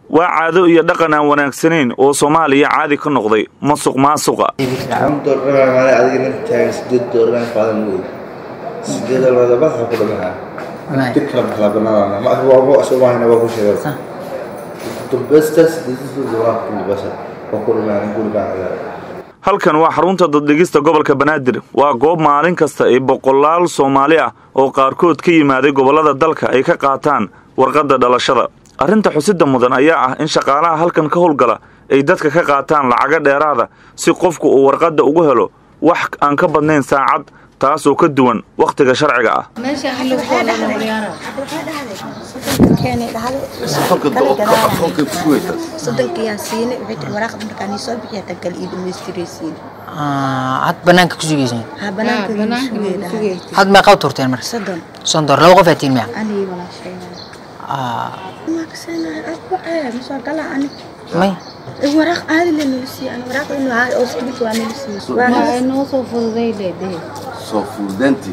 waa caado iyo dhaqan aan wanaagsanayn oo soomaaliya caadi ka noqday masuq maasuqa halkan waa xarunta daddhigista gobolka banaadir waa goob maalin kasta ay boqolaal soomaali ah oo qaarkood ka yimaaday gobollada dalka ay ka qaataan warqadda dhalashada arrinta xusida mudan ayaa ah in shaqaalaha halkan ka howlgala ay dadka ka qaataan lacago dheeraada si qofku uu warqadda ugu helo wax aan ka badnayn saacad taasoo ka duwan wakhtiga sharciga ah had banaanka ku sugaysan had meeqaad turteen marka sondor laba qof aatiin miya may soo fuudanti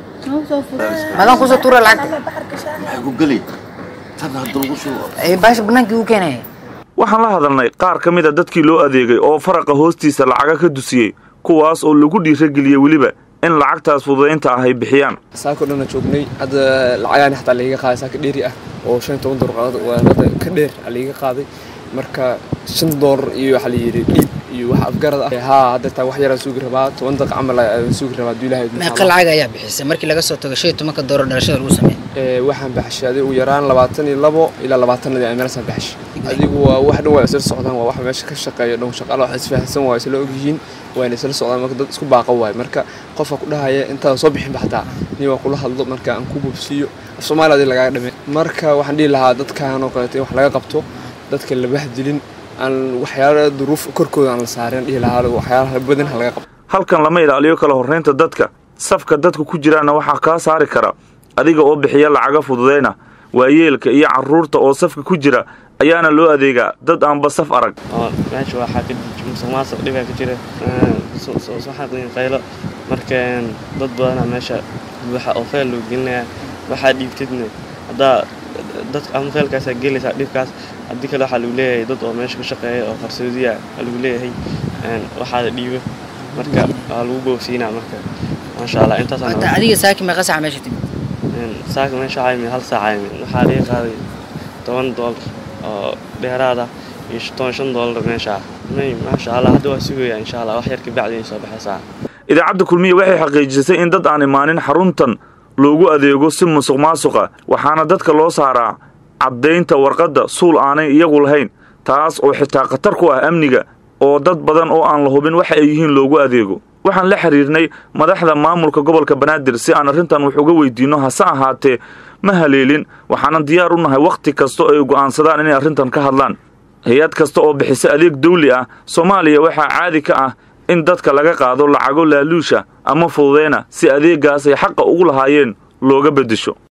madan kusoo tuura lacagta maxay ku geli tan hadda lagu shubo baasha banaankii uu keenaya waxaan la hadalnay qaar ka mid a dadkii loo adeegay oo faraqa hoostiisa lacaga ka dusiyey kuwaas oo lagu dhiirageliyey weliba in lacagtaas fududaynta ah ay bixiyaan saako dhanna joognay hadda lacagaani xataa laiga qaaday saaka dheeri ah oo shan iyo toban dolar warqada ka dheer a laiga qaaday marka shan doolar iyo waxaa layidhi dhiib iyo wax afgarad ah haa hadda taa wax yaraan sugi rabaa toban daqiiq camal aan sugi rabaa hadduu ilaahay meeqa lacag ayaa bixisay markii laga soo tago shan iyo tobanka doolar dhalashada lagu sameeyay waxaan baxshay ugu yaraan labaatan iyo labo ilaa labaatanadii aan meelasaan baxshay adigu waa wax dhan waa isla socdaan waa wax meesha ka shaqeeya dhan shaqaala wax isfahansan waa isla ogyihiin waana isla socdaan marka dad isku baaqa waay marka qofka ku dhahaya intaan soo bixin ba xataa nin waa kula hadlo marka aan ku bubsiiyo af soomaaliya adii lagaaga dhame marka waxaan dhihi lahaa dadkan oo kaleeto in wax laga qabto dadka la bahdilin aan waxyaala duruuf korkooda aan la saarin dhihi lahaa waxyaalaha badan ha laga qabto halkan lama ilaaliyo kala horraynta dadka safka dadka ku jiraana waxaa kaa saari kara adiga oo bixiya lacaga fududayna waayeelka iyo carruurta oo safka ku jira ayaana loo adeegaa dad aanba saf arag meesha waxaa ka musuqmaasuq dhibaa ka jira soo xaqin qaylo marka dad badana meesha waxa oo feel loo gelinaya waxaa dhiibtidna haddaa dadka ama feelkaasaa gelaysaa dhibkaas haddii kale waxaa lagu leeyahay dad oo meesha ka shaqeeya oo qarsoodiya lagu leeyahay waxaada dhiibo marka waa lagu boofsiinaa marka maasha allah intaas adiga saaki meeqa saaca meesha timid saaka meesha waxaa yimid hal saaca yimid waxaa laga qaaday toban doolar oo dheeraad ah iyo toban shan doolar meesha ah may maasha allah hadda waa sugaya insha allah wax yar kabacdi ay soo baxaysaa idaacadda kulmiya waxay xaqiijisay in dad aan imaanin xaruntan loogu adeego si musuq maasuqa waxaana dadka loo saaraa caddaynta warqadda suul aanay iyagu lahayn taas oo xitaa khatar ku ah amniga oo dad badan oo aan la hubin waxa ay yihiin loogu adeego waxaan la xiriirnay madaxda maamulka gobolka banaadir si aan arrintan wax uga weydiinno hase ahaatee ma haleelin waxaanan diyaar u nahay wakhti kasta oo ay go'aansadaan inay arrintan ka hadlaan hay-ad kasta oo bixisa adeeg dawli ah soomaaliya waxaa caadi ka ah in dadka laga qaado lacago laaluusha ama fududeyna si adeeggaas ay xaqa ugu lahaayeen looga beddesho